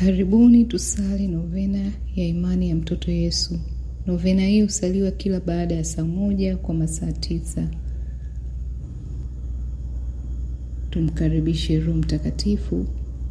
Karibuni tusali novena ya imani ya mtoto Yesu. Novena hii husaliwa kila baada ya saa moja kwa masaa tisa. Tumkaribishe Roho Mtakatifu.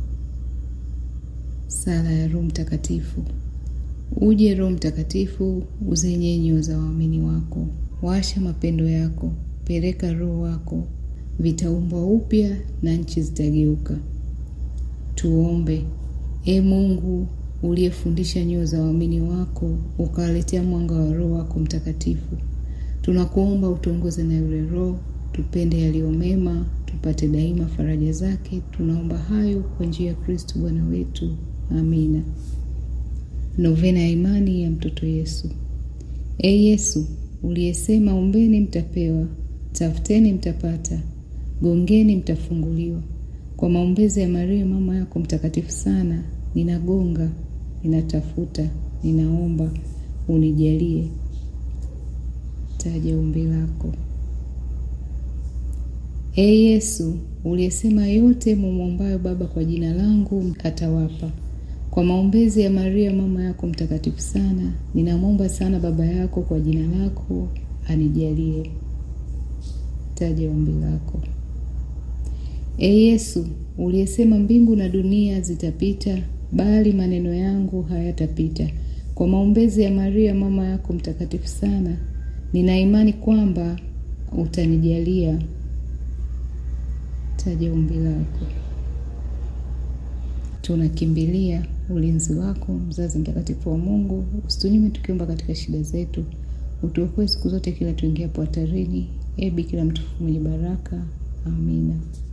Sala ya Roho Mtakatifu. Uje Roho Mtakatifu, uzenye nyoyo za waamini wako, washa mapendo yako, peleka Roho wako, vitaumbwa upya na nchi zitageuka. Tuombe. E Mungu uliyefundisha nyoyo za waamini wako ukawaletea mwanga wa Roho wako Mtakatifu, tunakuomba utuongoze na yule Roho tupende yaliyo mema, tupate daima faraja zake. Tunaomba hayo kwa njia ya Kristo Bwana wetu, amina. Novena ya imani ya mtoto Yesu. E Yesu uliyesema, ombeni mtapewa, tafuteni mtapata, gongeni mtafunguliwa kwa maombezi ya Maria mama yako mtakatifu sana, ninagonga, ninatafuta, ninaomba, unijalie. Taja ombi lako. E Yesu uliyesema, yote mumwombayo Baba kwa jina langu atawapa. Kwa maombezi ya Maria mama yako mtakatifu sana, ninamwomba sana Baba yako kwa jina lako anijalie. Taja ombi lako. E Yesu uliyesema mbingu na dunia zitapita, bali maneno yangu hayatapita. Kwa maombezi ya Maria mama yako mtakatifu sana, nina imani kwamba utanijalia. Taja ombi lako. Tunakimbilia ulinzi wako, mzazi mtakatifu wa Mungu, usitunyume tukiomba katika shida zetu, utuokoe siku zote kila tuingiapo hatarini. E Bikira mtukufu mwenye baraka, amina.